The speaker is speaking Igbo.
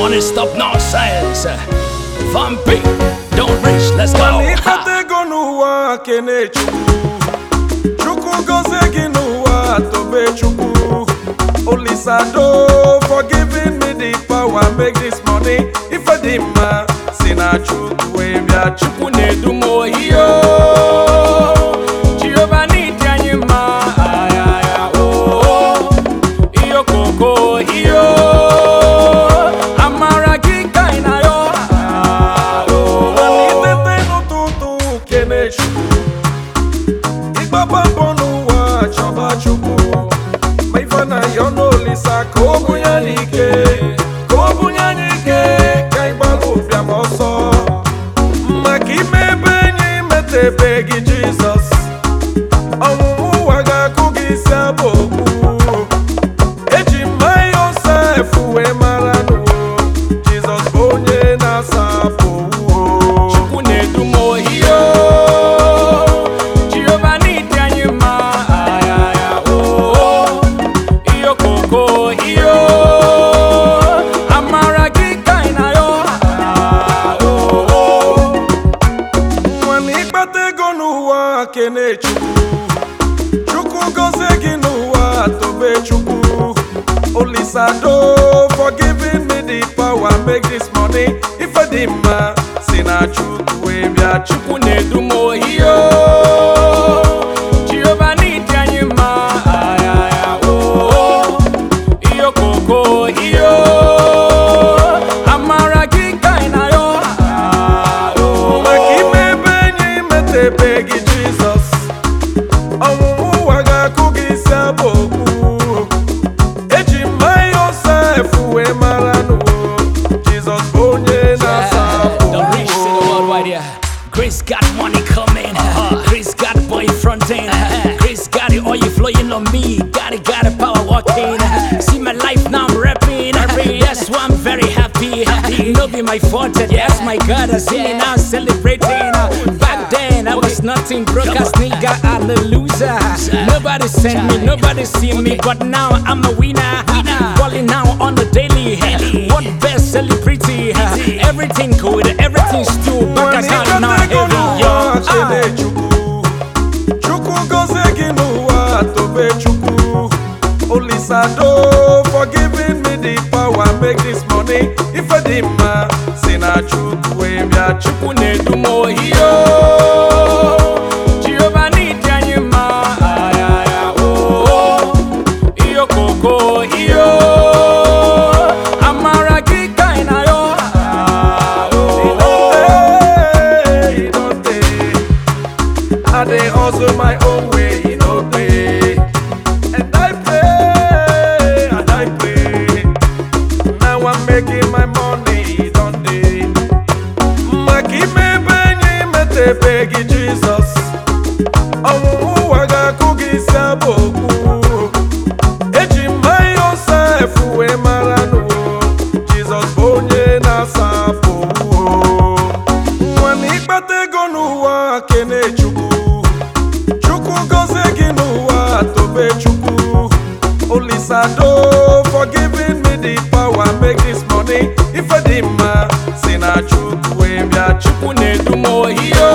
money, stop nonsense. Vampy, don't reach, let's mana go. ịkpata ego n'ụwa kene chukwu chukwu gozie gị n'ụwa tobe chukwu olisado for giving me the power make this money ife dị mma si na chukwu wee bịa chukwu Chukwu na-edu m ohiyo Jehova n'ịdị anyị mma ayaya oo iyo koko iyo amara gị ka ị na-ayọ ah, oo. mana itete n'ụtụtụ kene chukwu ịgbaba mbọ n'ụwa chọba chukwu ma ife na ya n'olisa ka o bunye anyị ike ka o bunye anyị ike ka anyị gbalụ ụbịam ọsọ maka ime ebe enyi metebe gị jizọs ọnwụnwụ ụwa ga-akụ gị isi abụ okpu eji mma yosef wee mara n'uwo jizọs bụ onye na-asapụ uwo Chukwu na-edu m ohiyo Jehova n'ịdị anyị mma ayaya oo iyo koko iyo amara gị ka ị na-ayọ ah, oo. nwana ịkpata ego n'ụwa kene chukwu chukwu gozie gị n'ụwa tobe chukwu olisado for giving me the power make this money ife dị mma si na chukwu wee bịa chukwu Chukwu na-edu m ohiyo Jehova n'ịdị anyị mma ayaya oo iyo koko iyo amara gị ka ị na-ayọ ah, oo. maka ime ebe enyi metebe gị jizọs ọnwụnwụ ụwa ga-akụ gị isi abụ okpu eji mma yosef wee mara n'uwo jizọs bụ onye na-asapụ The rich to the world right here. Grace got money coming. Grace got boy fronting. Grace got it oil flowing on me. Got it, got it, power walking. See my life now I'm rapping. That's why I'm very happy. No be my fault. Yes, my God, I see me now celebrating. Back then I was nothing broke as nigga, I'm a loser. Nobody sent me, nobody see me, but now I'm a winner. Balling now on the daily. What best celebrity? Everything good, everything still back Nwana account now ịkpata ego heavy, yo. n'ụwa kene Ah. chukwu chukwu gozie gị n'ụwa tobe chukwu olisado for giving me the power make this money ife dị mma si na chukwu wee bịa chukwu Chukwu na-edu m ohiyo Jehova n'ịdị anyị mma ayaya oo iyo koko iyo amara gị ka ị na-ayọ ah, oo. He don't dey, I dey hustle my own way, e no dey. And I pray, and I pray. Now I'm making my money, e don dey. Maka ime ebe enyi metebe gị Jizọs. Ọnwụnwụ ụwa ga-akụ gị isi abụ okpu. Eji mma Yosef wee mara n'uwo. Jizọs bụ onye na-asapụ uwo. nwana ịkpata ego n'ụwa kene chukwu chukwu gozie gị n'ụwa tobe chukwu olisado for giving me the power make this money ife dị mma si na chukwu wee bịa chukwu Chukwu na-edu m ohiyo